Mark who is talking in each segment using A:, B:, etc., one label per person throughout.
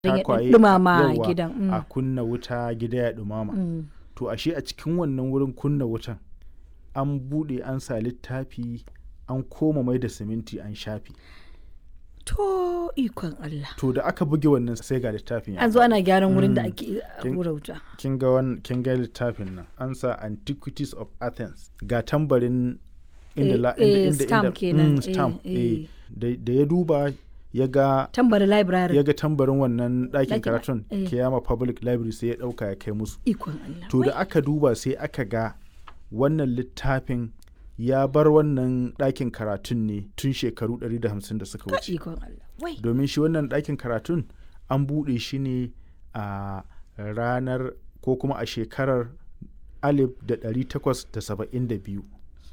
A: Don ya
B: takwaye
A: ɗumama
B: yawwa,
A: gidan, mm.
B: a kunna wuta gida ya dumama
A: Mm.
B: to ashe a cikin wannan wurin kunna wutan an bude an sa littafi an koma mai da siminti an shafi
A: To ikon Allah.
B: to da aka buge wannan sai ga littafin ya
A: An zo ana gyaran wurin da
B: Mm.
A: ake
B: Kin-
A: hura wuta.
B: kin ga wan kin ga littafin nan an sa antiquities of athens ga tambarin inda
A: Eh,
B: la
A: eh,
B: inda inda
A: stamp
B: inda-
A: kenan,
B: mm, stamp
A: eh,
B: eh.
A: eh.
B: da da ya duba ya ga
A: Tambari library.
B: ya ga tambarin wannan ɗakin
A: Ɗakin-
B: karatun
A: eh.
B: kiyama public library sai ya ɗauka ya kai musu
A: Ikon Allah.
B: to da
A: Wai,
B: aka duba sai aka ga wannan littafin ya bar wannan ɗakin karatun ne tun shekaru 150 da suka wuce
A: Ikon Allah. Wai.
B: domin shi wannan ɗakin karatun an buɗe shi ne a ranar ko kuma a shekarar 1872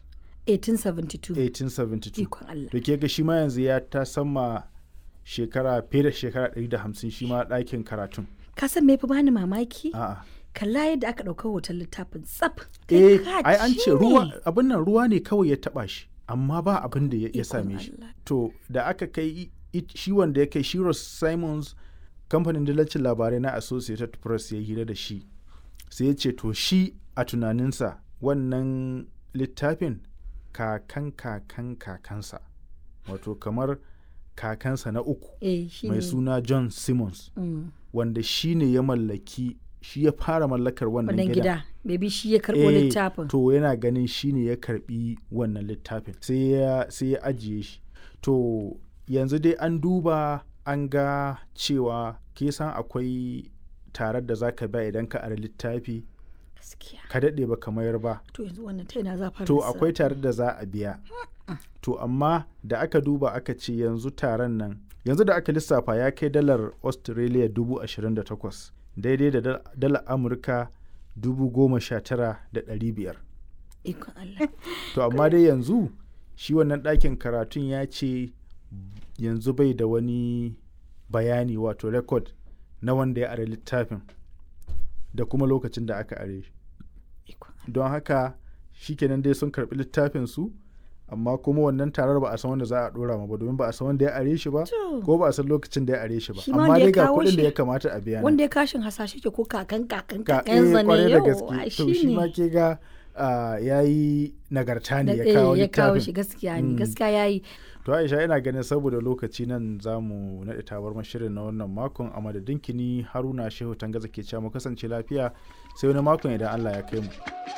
A: 1872.
B: 1872
A: Ikon Allah.
B: da ke ga shi ma yanzu ya ta sama shekara fiye da shekara 150 shi ma ɗakin karatun
A: Ka san me fi bani mamaki?
B: a'a
A: Kalla yadda aka ɗauka hoton littafin tsaf.
B: eh
A: Kai ka
B: ai an
A: ci
B: ce ruwa
A: ne.
B: abin nan ruwa ne kawai ya taba shi amma ba abin da ya ya
A: Ikon
B: same shi
A: Allah.
B: to da aka kai i- i- shi wanda ya kai Shiros Simons kamfanin dillacin labarai na Associated Press ya hira da shi sai ya ce to shi a tunaninsa wannan littafin kakan kakan kakansa wato kamar kakansa na uku
A: Eh, shi
B: mai
A: ne.
B: suna John Simmons
A: Mm.
B: wanda shi ne ya mallaki shi ya fara mallakar wannan
A: Wannan
B: gidan
A: gida. Maybe shi ya karɓo
B: Eh,
A: littafin.
B: To yana ganin shi ne ya karbi wannan littafin sai ya sai ya ajiye shi. To yanzu dai an duba an ga cewa ke san akwai tarar da za ka ba idan ka ari littafi
A: Gaskiya.
B: ka daɗe ba ka mayar ba.
A: To yanzu wannan ta ina za fara
B: To
A: lissafi?
B: akwai tarar da za a biya. To amma da aka duba aka ce yanzu taron nan yanzu da aka lissafa ya kai dalar Australia dubu ashirin da takwas daidai da dal- dalar Amurka dubu goma sha tara da ɗari biyar.
A: Ikon Allah.
B: To amma dai yanzu shi wannan ɗakin karatun ya ce yanzu bai da wani bayani wato rekod na wanda ya are littafin da kuma lokacin da aka are shi.
A: Ikon
B: Don haka shikenan dai sun karɓi littafin su amma kuma wannan tarar ba a san wanda za a ɗora ma ba domin ba a san wanda ya are shi ba
A: To.
B: ko ba a san lokacin da ya are shi ba
A: Shi ma
B: amma
A: wanda ya
B: dai ga
A: kawo
B: kuɗin da
A: shi-
B: ya kamata a biya nan.
A: Wanda ya kashin hasashe ke ko kakan kakan
B: ka
A: kakan
B: eh,
A: zane
B: kwarai da
A: yau.
B: gaske to shi ma ke ga ya yi nagarta ne ya kawo
A: ya kawo
B: littafin
A: shi gaskiya ne
B: Mm.
A: gaskiya yayi
B: To Aisha ina ganin saboda lokaci nan za mu naɗe tabar shirin na wannan makon a madadin kini Haruna Shehu Tangaza ke cewa mu kasance lafiya sai wani makon idan Allah ya kai mu.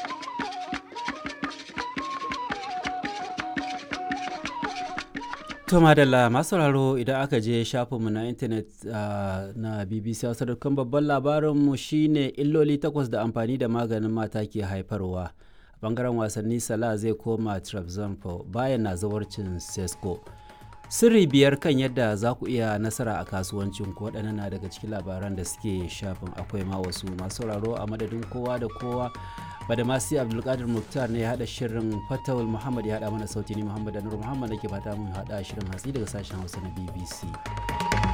C: To madalla masu sauraro idan aka je shafinmu na intanet ah, na BBC Hausa dukkan babban labarinmu shine illoli takwas da amfani da maganin mata ke haifarwa. A bangaren wasanni Salah zai koma Trabzonspor bayan na zawarcin Sesko. Sirri biyar kan yadda za ku iya nasara a kasuwancin ku waɗannan na daga cikin labaran da suke shafin akwai ma wasu masu sauraro a madadin kowa da kowa badamasi abdulkadir muktar ne ya haɗa shirin fatawul muhammad ya haɗa mana sauti ni muhammad anur muhammad da ke fata mun haɗa shirin hatsi daga sashen hausa na bbc